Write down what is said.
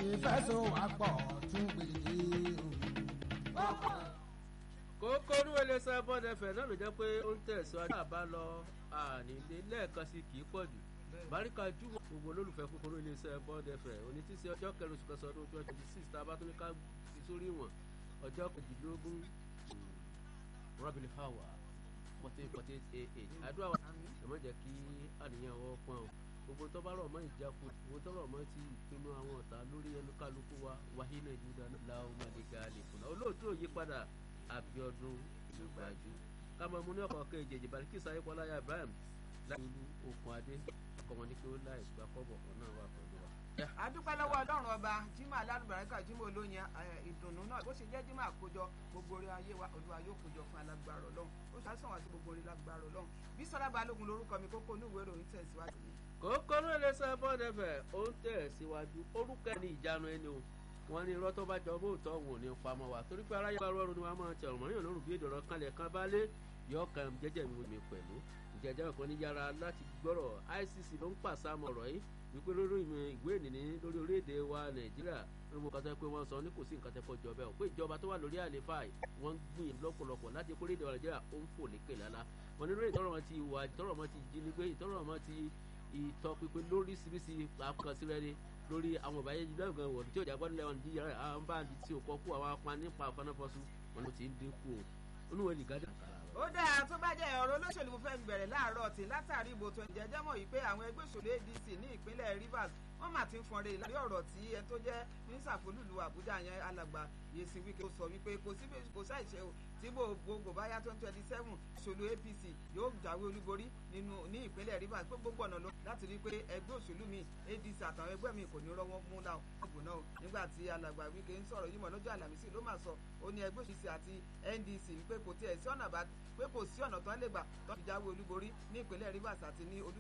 ìfẹsọ̀wápọ̀ tún gbèdé o. kókó ní wọlé sọ bọ́ọ̀dù ẹ̀fẹ̀ náà ló jẹ́ pé ó ń tẹ̀síwájú àbá lọ ànílé lẹ́ẹ̀kan sí kì í pọ̀ jù baríka júmọ̀ gbogbo olólùfẹ́ kúkúrú iléeṣẹ́ bọ́ọ̀dù ẹ̀fẹ̀ òní tí ṣe ọjọ́ kẹrin oṣù kẹsàn-án ọdún twenty twenty six tá a bá tún ní ká fi sórí ìwọ̀n ọjọ́ kejìlélógún rọ́bìlì hawa fourteen forty eight ah àdúrà wa ẹ má jẹ́ kí àníyàn wọ́ pọ́n o gbogbo tó bá rọ̀ mọ́ ìjákun gbogbo tó rọ̀ mọ́ ti ìpinnu àwọn ọ̀tá lórí ẹnu kálukú wa wàhíná ìdúdà láwọn ọmọdé gaàlì fúnra olóòtú òyípadà Abíọ́dún ìgbàjú kámọ mú ní ọkọ kejì ìjìbàlì kí sáyé pọláyà Ibrahim láti lu okùn adé ọkọmọ ní kí ó láì gbà kọ́bọ̀ kan náà wà pẹ̀lú wa. adúpẹ́ lọ́wọ́ ọlọ́run ọba jimá alálùbáríkà jimá olóyin ìdùnnú náà bó ṣe jẹ́ jimá àkójọ gbogbo orí ayé wa olúwa yóò kójọ fún alágbára ọlọ́run ó ṣe àìsàn wá sí gbogbo orí lágbára ọlọ́run bí sọlá balógun lórúkọ mi kókó ní ìwé ìròyìn tẹ̀síwájú. kókó ní iléeṣẹ́ bọ́ọ̀dù ẹ̀fẹ̀ ó ń tẹ̀síwájú orúkọ ẹni ìjánu ẹni o wọn ní irọ́ tó bá jọ bóòtọ́ òun ò ní pamọ́ wa torí pé aráyé bá rọrùn ni wọ́n máa tẹ ọ̀rọ̀ yàn lórùn bí èdè ọ̀rọ̀ kanlẹ̀ kan bá lé yọ kan jẹ́jẹ́ mi mi pẹ̀lú ìjẹ́jẹ́ kan ní yàrá láti gbọ́rọ̀ ICC ló ń pàṣàmọ̀ ọ̀rọ̀ yìí wípé lórí ìwé ìnìní lórí orílẹ̀-èdè wa Nàìjíríà lórí mo kàtà pé wọ́n sọ ní kò sí nǹkan tẹ́kọ̀ jọ bẹ́ẹ̀ pé ìjọba tó wà lórí àlefa wọ́n ń gbìn lọ́pọ̀lọpọ̀ láti kó orílẹ̀-èdè wa Nàìjíríà ó ń fò lékè lálá wọn ní lórí ìtọ́rọ̀ wọn ti wà ìtọ́rọ̀ wọn ti jínigbé ìtọ́rọ̀ wọn ti ìtọpinpin lóríṣiríṣi àkànṣe lórí àwọn ìbáyé lọ́gàn wọ̀n tí òjà gbọ́dọ̀ lẹ́wọ̀n díjà àwọn bá di tí ò kọ́ kú àwọn apá nípa àfanáfọ́sù wọn ló ti ń dínkù o olúwo nìgádà. ó dáa tó bá jẹ́ ọ̀rọ̀ olóṣèlú mo fẹ́ bẹ̀rẹ̀ láàárọ̀ tí látàrí ìbò tó ń jẹ́jẹ́ mọ̀ yìí pé àwọn ẹgbẹ́ òṣèlú ADC ní ìpínlẹ̀ Rivers wọ́n mà ti ń fọn rèé lórí ọ̀rọ̀ tí ẹ tó jẹ́ mínísà fólúlu Àbújá yẹn alàgbà Yẹsìn Wike ó sọ wípé kò sí kò sáìṣe o tí gbogbo báyá twenty twenty seven òṣèlú APC yóò jáwé olúborí nínú ní ìpínlẹ̀ Rivers pé gbogbo ọ̀nà lọ láti rí i pé ẹgbẹ́ òṣèlú mi ADC àtàwọn ẹgbẹ́ mi kò ní rọ́wọ́ mú láwọn ọ̀gbọ̀n náà nígbà tí alàgbà Wike ń sọ̀rọ̀ yìí mọ̀ lọ́jọ́ àlàmísì ló máa sọ ó ní ẹgbẹ́ òṣèlú àti NDC wípé kò tiẹ̀ sí ọ̀nà bá pé kò sí ọ̀nà tó ń lè gbà tó fi jáwé olúborí ní ìpínlẹ̀ Rivers àti ní olú